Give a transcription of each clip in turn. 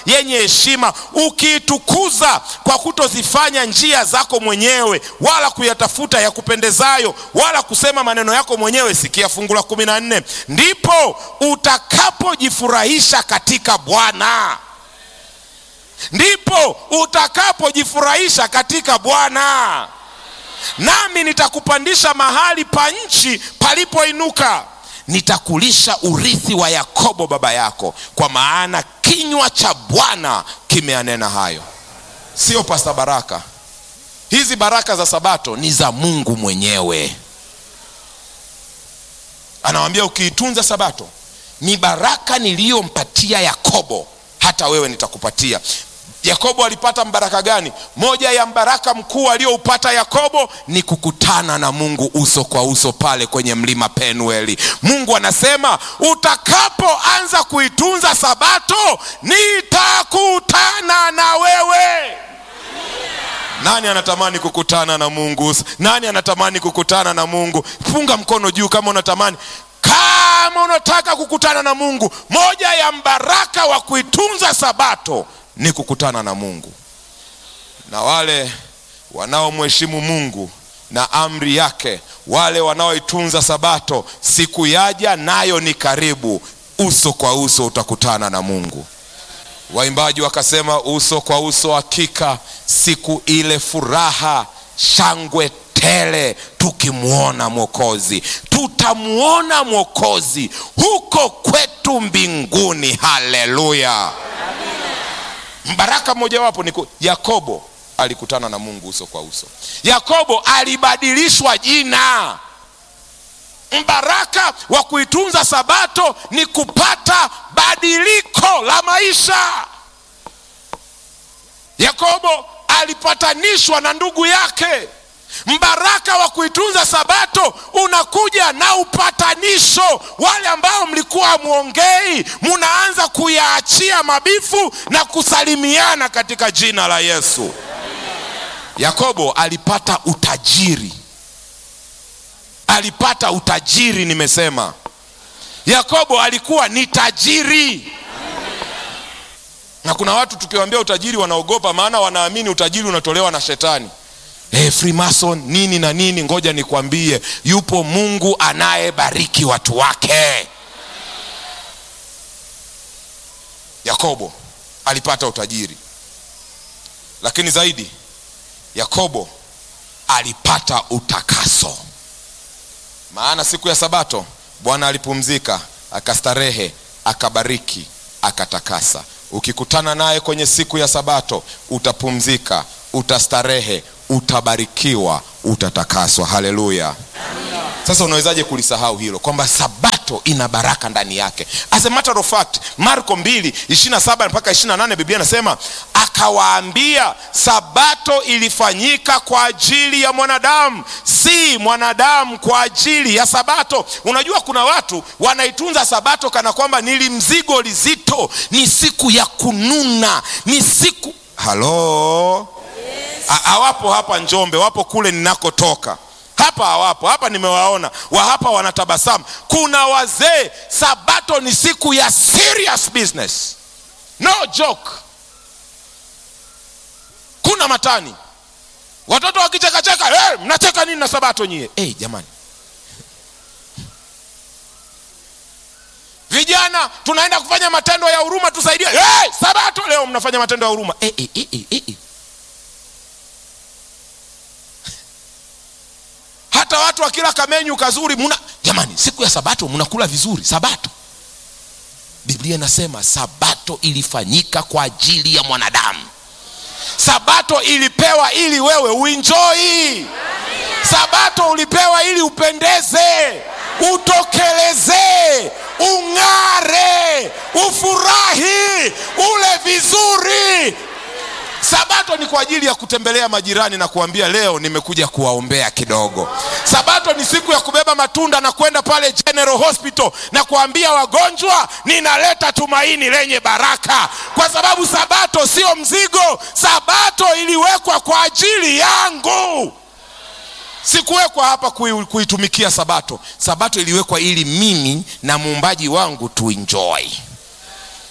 yenye heshima ukiitukuza kwa kutozifanya njia zako mwenyewe wala kuyatafuta ya kupendezayo wala kusema maneno yako mwenyewe sikia fungu la kumi na nne ndipo utakapojifurahisha katika bwana ndipo utakapojifurahisha katika bwana nami nitakupandisha mahali pa nchi palipoinuka nitakulisha urithi wa yakobo baba yako kwa maana kinywa cha bwana kimeanena hayo sio pasta baraka hizi baraka za sabato ni za mungu mwenyewe anawambia ukiitunza sabato ni baraka niliyompatia yakobo hata wewe nitakupatia yakobo alipata mbaraka gani moja ya mbaraka mkuu aliyoupata yakobo ni kukutana na mungu uso kwa uso pale kwenye mlima penueli mungu anasema utakapoanza kuitunza sabato nitakutana na wewe nani anatamani kukutana na mungu nani anatamani kukutana na mungu funga mkono juu kama unatamani kama unataka kukutana na mungu moja ya mbaraka wa kuitunza sabato ni kukutana na mungu na wale wanaomheshimu mungu na amri yake wale wanaoitunza sabato siku yaja nayo ni karibu uso kwa uso utakutana na mungu waimbaji wakasema uso kwa uso hakika siku ile furaha shangwe tele tukimwona mwokozi tutamwona mwokozi huko kwetu mbinguni haleluya mbaraka mmojawapo ni ku- yakobo alikutana na mungu uso kwa uso yakobo alibadilishwa jina mbaraka wa kuitunza sabato ni kupata badiliko la maisha yakobo alipatanishwa na ndugu yake mbaraka wa kuitunza sabato unakuja na upatanisho wale ambao mlikuwa hamwongei munaanza kuyaachia mabifu na kusalimiana katika jina la yesu yakobo alipata utajiri alipata utajiri nimesema yakobo alikuwa ni tajiri na kuna watu tukiwaambia utajiri wanaogopa maana wanaamini utajiri unatolewa na shetani hey, freemason nini na nini ngoja nikwambie yupo mungu anayebariki watu wake yakobo alipata utajiri lakini zaidi yakobo alipata utakaso maana siku ya sabato bwana alipumzika akastarehe akabariki akatakasa ukikutana naye kwenye siku ya sabato utapumzika utastarehe utabarikiwa utatakaswa haleluya sasa unawezaje kulisahau hilo kwamba sabato ina baraka ndani yake as a matter of fact marko 2 27 mpaka 28 biblia anasema akawaambia sabato ilifanyika kwa ajili ya mwanadamu si mwanadamu kwa ajili ya sabato unajua kuna watu wanaitunza sabato kana kwamba nili mzigo lizito ni siku ya kununa ni siku halo Ha- hawapo hapa njombe wapo kule ninakotoka hapa hawapo hapa nimewaona wa hapa wanatabasamu kuna wazee sabato ni siku ya serious business no joke kuna matani watoto wakichekacheka hey, mnacheka nini na sabato nyie hey, jamani vijana tunaenda kufanya matendo ya huruma tusaidie hey, sabato leo mnafanya matendo ya huruma hey, hey, hey, hey, hey. hata watu wakila kamenyu kazuri muna jamani siku ya sabato mnakula vizuri sabato biblia inasema sabato ilifanyika kwa ajili ya mwanadamu sabato ilipewa ili wewe uinjoi sabato ulipewa ili upendeze utokelezee ung'are ufurahi ule vizuri sabato ni kwa ajili ya kutembelea majirani na kuambia leo nimekuja kuwaombea kidogo sabato ni siku ya kubeba matunda na kwenda pale general hospital na kuambia wagonjwa ninaleta tumaini lenye baraka kwa sababu sabato sio mzigo sabato iliwekwa kwa ajili yangu sikuwekwa hapa kui- kuitumikia sabato sabato iliwekwa ili mimi na muumbaji wangu tuenjoy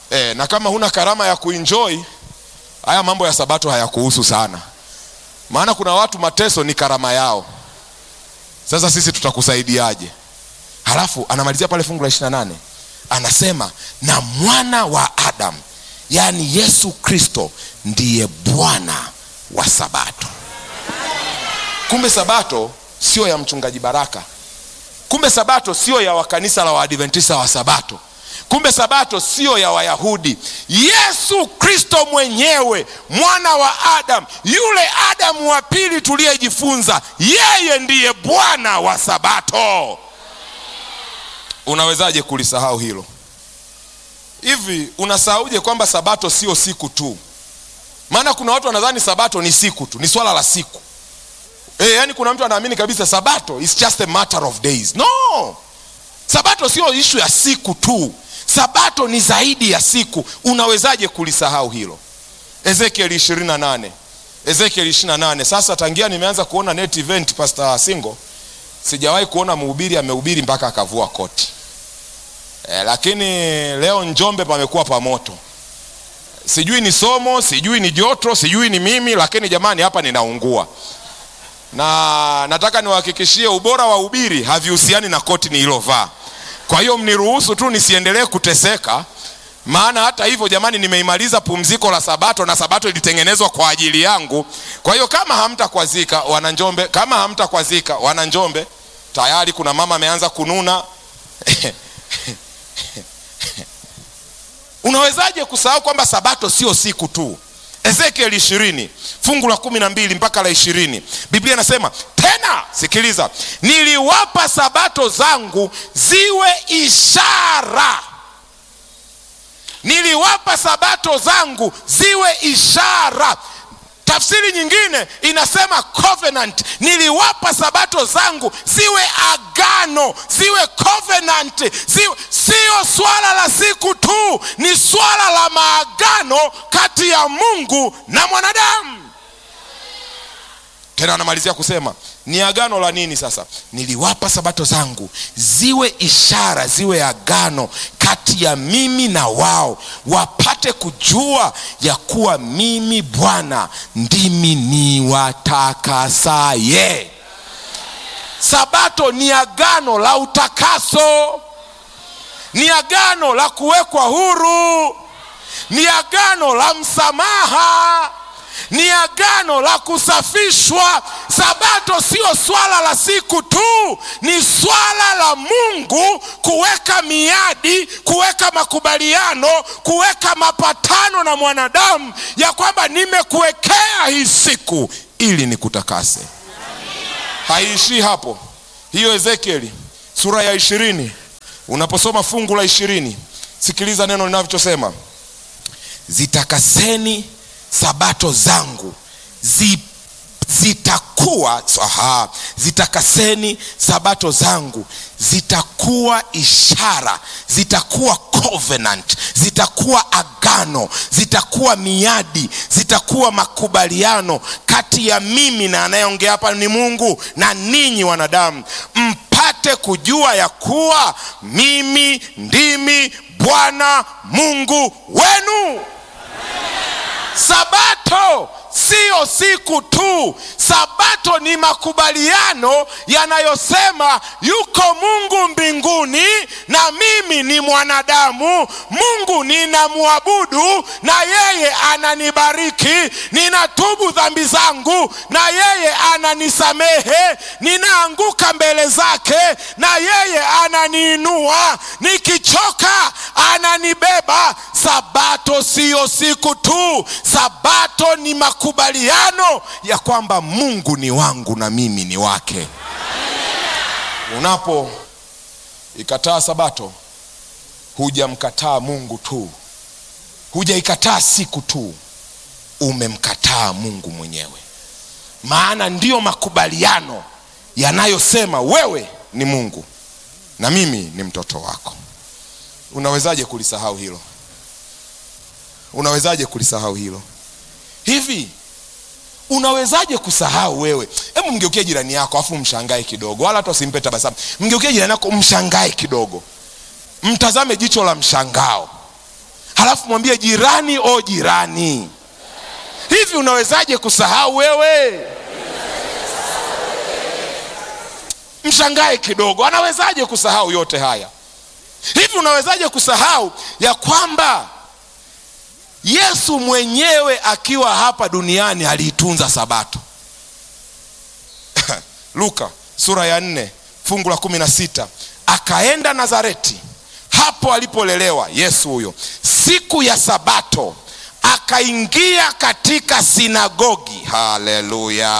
e, na kama huna karama ya kuenjoy haya mambo ya sabato hayakuhusu sana maana kuna watu mateso ni karama yao sasa sisi tutakusaidiaje halafu anamalizia pale fungu la 28 anasema na mwana wa adamu yaani yesu kristo ndiye bwana wa sabato kumbe sabato sio ya mchungaji baraka kumbe sabato sio ya wakanisa la waadventista wa sabato kumbe sabato sio ya wayahudi yesu kristo mwenyewe mwana wa adamu yule adamu wa pili tuliyejifunza yeye ndiye bwana wa sabato unawezaje kulisahau hilo hivi unasahauje kwamba sabato sio siku tu maana kuna watu wanadhani sabato ni siku tu ni swala la siku e, yani kuna mtu anaamini kabisa sabato is just a matter of days no sabato sio ishu ya siku tu sabato ni zaidi ya siku unawezaje kulisahau hilo ezekiel 28 ezekiel 28 sasa tangia nimeanza kuona net event pastor singo sijawahi kuona mhubiri amehubiri mpaka akavua koti e, lakini leo njombe pamekuwa pamoto sijui ni somo sijui ni joto sijui ni mimi lakini jamani hapa ninaungua na nataka niwahakikishie ubora wa ubiri havihusiani na koti nililovaa kwa hiyo mniruhusu tu nisiendelee kuteseka maana hata hivyo jamani nimeimaliza pumziko la sabato na sabato ilitengenezwa kwa ajili yangu kwa hiyo kama hamtakwazika wananjombe kama hamtakwazika wananjombe tayari kuna mama ameanza kununa unawezaje kusahau kwamba sabato sio siku tu ezekiel ishirini fungu la kumi na mbili mpaka la ishirini biblia inasema tena sikiliza niliwapa sabato zangu ziwe ishara niliwapa sabato zangu ziwe ishara tafsiri nyingine inasema covenant niliwapa sabato zangu ziwe agano ziwe covenant ziwe, sio swala la siku tu ni swala la maagano kati ya mungu na mwanadamu tena anamalizia kusema ni agano la nini sasa niliwapa sabato zangu ziwe ishara ziwe agano kati ya mimi na wao wapate kujua ya kuwa mimi bwana ndimi niwatakasaye sabato ni agano la utakaso ni agano la kuwekwa huru ni agano la msamaha ni agano la kusafishwa sabato sio swala la siku tu ni swala la mungu kuweka miadi kuweka makubaliano kuweka mapatano na mwanadamu ya kwamba nimekuwekea hii siku ili nikutakase haiishii hapo hiyo ezekieli sura ya ishirini unaposoma fungu la ishirini sikiliza neno linavyosema zitakaseni sabato zangu zi, zitakuwa aha, zitakaseni sabato zangu zitakuwa ishara zitakuwa covenant zitakuwa agano zitakuwa miadi zitakuwa makubaliano kati ya mimi na anayeongea hapa ni mungu na ninyi wanadamu mpate kujua ya kuwa mimi ndimi bwana mungu wenu sabato siyo siku tu sabato ni makubaliano yanayosema yuko mungu mbinguni na mimi ni mwanadamu mungu ninamwabudu na yeye ananibariki ninatubu dhambi zangu na yeye ananisamehe ninaanguka mbele zake na yeye ananiinua nikichoka ananibeba sabato siyo siku tu sabato ni makubaliano ya kwamba mungu ni wangu na mimi ni wake unapo ikataa sabato hujamkataa mungu tu hujaikataa siku tu umemkataa mungu mwenyewe maana ndiyo makubaliano yanayosema wewe ni mungu na mimi ni mtoto wako unawezaje kulisahau hilo unawezaje kulisahau hilo hivi unawezaje kusahau wewe hebu mgeukie jirani yako afu mshangae kidogo wala hata usimpe tabasamu mgeukie jirani yako mshangae kidogo mtazame jicho la mshangao halafu mwambie jirani o jirani hivi unawezaje kusahau wewe mshangae kidogo anawezaje kusahau yote haya hivi unawezaje kusahau ya kwamba yesu mwenyewe akiwa hapa duniani aliitunza sabato luka sura ya nne fungu la kumi na sita akaenda nazareti hapo alipolelewa yesu huyo siku ya sabato akaingia katika sinagogi haleluya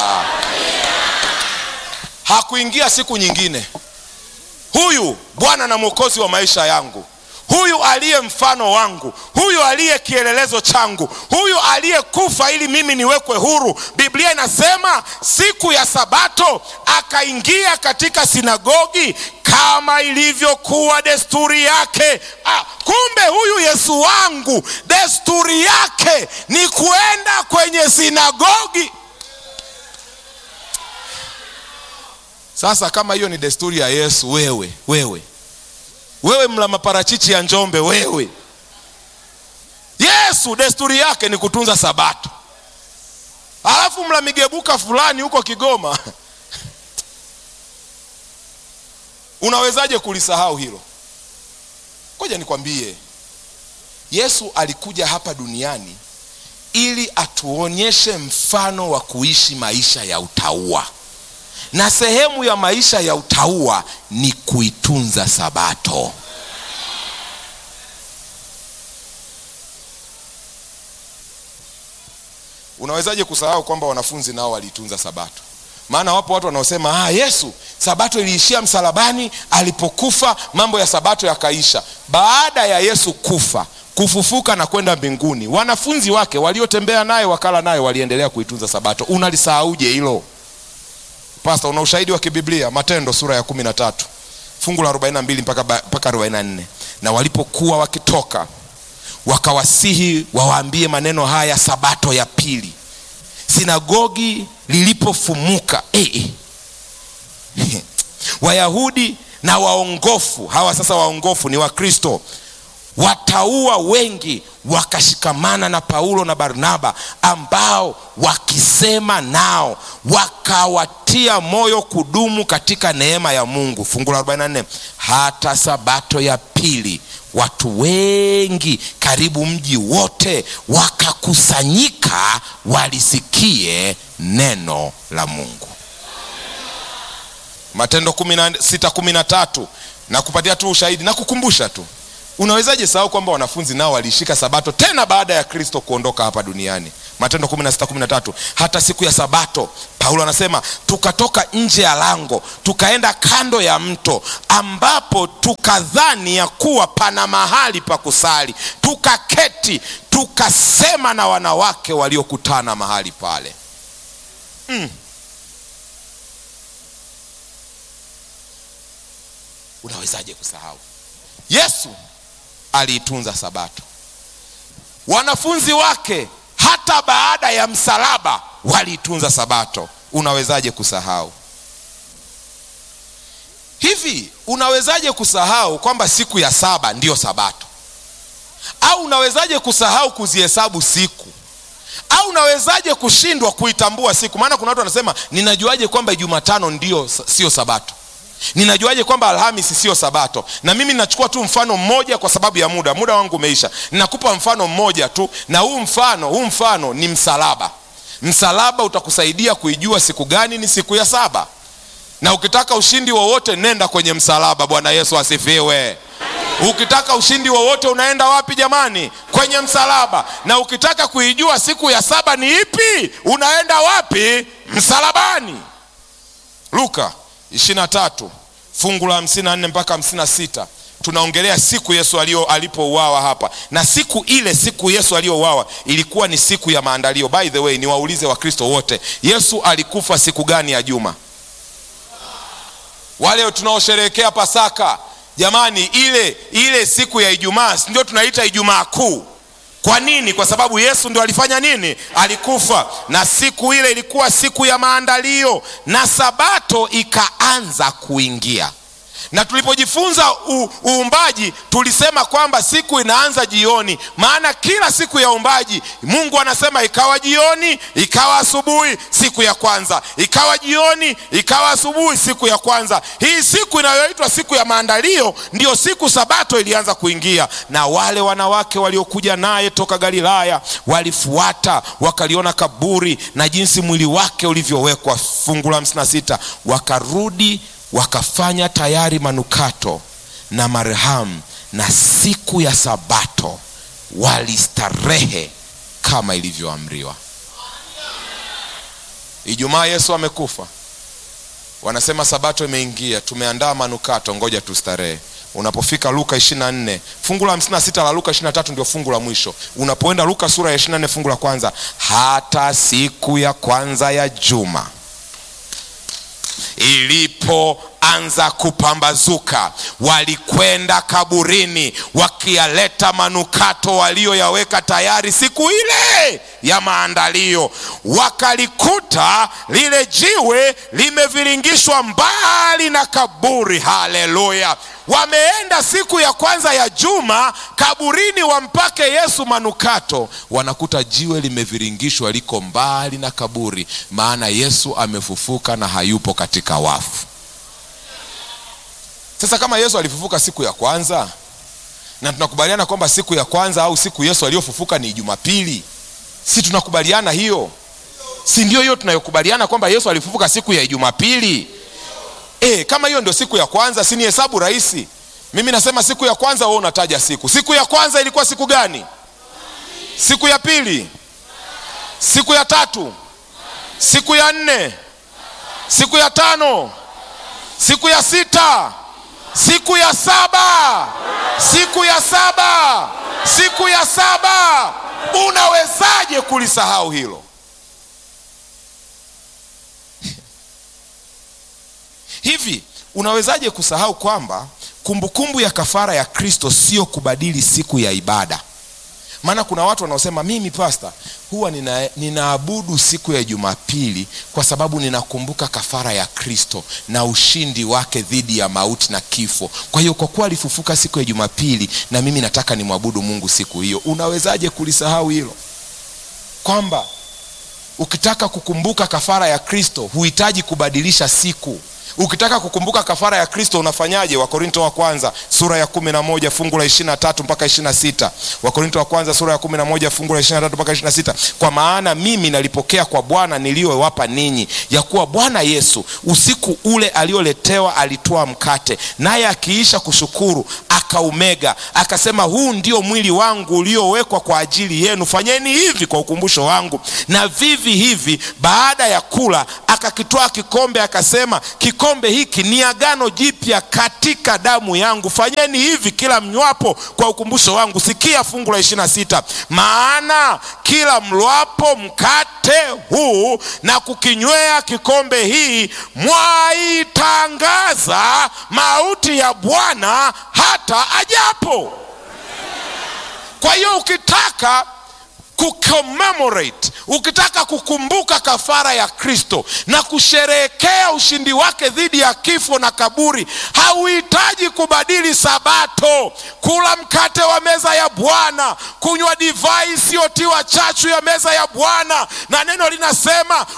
hakuingia siku nyingine huyu bwana na mwokozi wa maisha yangu huyu aliye mfano wangu huyu aliye kielelezo changu huyu aliyekufa ili mimi niwekwe huru biblia inasema siku ya sabato akaingia katika sinagogi kama ilivyokuwa desturi yake ah, kumbe huyu yesu wangu desturi yake ni kuenda kwenye sinagogi sasa kama hiyo ni desturi ya yesu wewe wewe wewe mla maparachichi ya njombe wewe yesu desturi yake ni kutunza sabato alafu mla migebuka fulani huko kigoma unawezaje kulisahau hilo koja nikwambie yesu alikuja hapa duniani ili atuonyeshe mfano wa kuishi maisha ya utaua na sehemu ya maisha ya utaua ni kuitunza sabato unawezaje kusahau kwamba wanafunzi nao waliitunza sabato maana wapo watu wanaosema ah, yesu sabato iliishia msalabani alipokufa mambo ya sabato yakaisha baada ya yesu kufa kufufuka na kwenda mbinguni wanafunzi wake waliotembea naye wakala naye waliendelea kuitunza sabato unalisahauje hilo pasta una ushahidi wa kibiblia matendo sura ya kumi na tatu fungu la 42 mpaka, mpaka 44 na walipokuwa wakitoka wakawasihi wawaambie maneno haya sabato ya pili sinagogi lilipofumuka eh, eh. wayahudi na waongofu hawa sasa waongofu ni wakristo wataua wengi wakashikamana na paulo na barnaba ambao wakisema nao wakawatia moyo kudumu katika neema ya mungu fungu la 44 hata sabato ya pili watu wengi karibu mji wote wakakusanyika walisikie neno la mungu matendo 613 na kupatia tu ushahidi na kukumbusha tu unawezaje sahau kwamba wanafunzi nao waliishika sabato tena baada ya kristo kuondoka hapa duniani matendo 1613 hata siku ya sabato paulo anasema tukatoka nje ya lango tukaenda kando ya mto ambapo tukadhani ya kuwa pana mahali pa kusali tukaketi tukasema na wanawake waliokutana mahali pale mm. unawezaje kusahau yesu aliitunza sabato wanafunzi wake hata baada ya msalaba waliitunza sabato unawezaje kusahau hivi unawezaje kusahau kwamba siku ya saba ndiyo sabato au unawezaje kusahau kuzihesabu siku au unawezaje kushindwa kuitambua siku maana kuna watu wanasema ninajuaje kwamba jumatano ndio sio sabato ninajuaje kwamba alhamisi sio sabato na mimi ninachukua tu mfano mmoja kwa sababu ya muda muda wangu umeisha ninakupa mfano mmoja tu na huu mfano huu mfano ni msalaba msalaba utakusaidia kuijua siku gani ni siku ya saba na ukitaka ushindi wowote nenda kwenye msalaba bwana yesu asifiwe ukitaka ushindi wowote unaenda wapi jamani kwenye msalaba na ukitaka kuijua siku ya saba ni ipi unaenda wapi msalabani luka 23 fungu la 54 mpaka 56 tunaongelea siku yesu alipouawa hapa na siku ile siku yesu aliyouawa ilikuwa ni siku ya maandalio by the way niwaulize wakristo wote yesu alikufa siku gani ya juma wale tunaosherehekea pasaka jamani ile ile siku ya ijumaa ndio tunaita ijumaa kuu kwa nini kwa sababu yesu ndio alifanya nini alikufa na siku ile ilikuwa siku ya maandalio na sabato ikaanza kuingia na tulipojifunza u- uumbaji tulisema kwamba siku inaanza jioni maana kila siku ya uumbaji mungu anasema ikawa jioni ikawa asubuhi siku ya kwanza ikawa jioni ikawa asubuhi siku ya kwanza hii siku inayoitwa siku ya maandalio ndiyo siku sabato ilianza kuingia na wale wanawake waliokuja naye toka galilaya walifuata wakaliona kaburi na jinsi mwili wake ulivyowekwa fungu la 56 wakarudi wakafanya tayari manukato na marhamu na siku ya sabato walistarehe kama ilivyoamriwa ijumaa yesu amekufa wanasema sabato imeingia tumeandaa manukato ngoja tustarehe unapofika luka 24 fungu la 56 la luka 23 ndio fungu la mwisho unapoenda luka sura ya 24 fungu la kwanza hata siku ya kwanza ya juma ilipoanza kupambazuka walikwenda kaburini wakiyaleta manukato walioyaweka tayari siku ile ya maandalio wakalikuta lile jiwe limeviringishwa mbali na kaburi haleluya wameenda siku ya kwanza ya juma kaburini wampake yesu manukato wanakuta jiwe limeviringishwa liko mbali na kaburi maana yesu amefufuka na hayupo katika wafu sasa kama yesu alifufuka siku ya kwanza na tunakubaliana kwamba siku ya kwanza au siku yesu aliyofufuka ni jumapili si tunakubaliana hiyo si ndio hiyo tunayokubaliana kwamba yesu alifufuka siku ya jumapili e, kama hiyo ndio siku ya kwanza si ni hesabu rahisi mimi nasema siku ya kwanza wewe unataja siku siku ya kwanza ilikuwa siku gani siku ya pili siku ya tatu siku ya nne siku ya tano siku ya sita siku ya saba siku ya saba siku ya saba unawezaje kulisahau hilo hivi unawezaje kusahau kwamba kumbukumbu ya kafara ya kristo sio kubadili siku ya ibada maana kuna watu wanaosema mimi pasta huwa nina, ninaabudu siku ya jumapili kwa sababu ninakumbuka kafara ya kristo na ushindi wake dhidi ya mauti na kifo kwa hiyo kwa kuwa alifufuka siku ya jumapili na mimi nataka nimwabudu mungu siku hiyo unawezaje kulisahau hilo kwamba ukitaka kukumbuka kafara ya kristo huhitaji kubadilisha siku ukitaka kukumbuka kafara ya kristo unafanyaje wakorinto wa kwanza sura ya kumi na moja fungu la ishiri na tatu mpaka ishiri na sita wakorinto wa kwanza sura ya kumi na moja fungu la ishiri na tatu mpaka ishiri na sita kwa maana mimi nalipokea kwa bwana niliyowapa ninyi ya kuwa bwana yesu usiku ule alioletewa alitoa mkate naye akiisha kushukuru akaumega akasema huu ndio mwili wangu uliowekwa kwa ajili yenu fanyeni hivi kwa ukumbusho wangu na vivi hivi baada ya kula akakitwaa kikombe akasema kikombe hiki ni agano jipya katika damu yangu fanyeni hivi kila mnywapo kwa ukumbusho wangu sikia fungu la ishirina sita maana kila mlwapo mkate huu na kukinywea kikombe hii mwaitangaza mauti ya bwana hata ajapo kwa hiyo ukitaka kucommemorate ukitaka kukumbuka kafara ya kristo na kusherehekea ushindi wake dhidi ya kifo na kaburi hauhitaji kubadili sabato kula mkate wa meza ya bwana kunywa divai isiyotiwa chachu ya meza ya bwana na neno linasema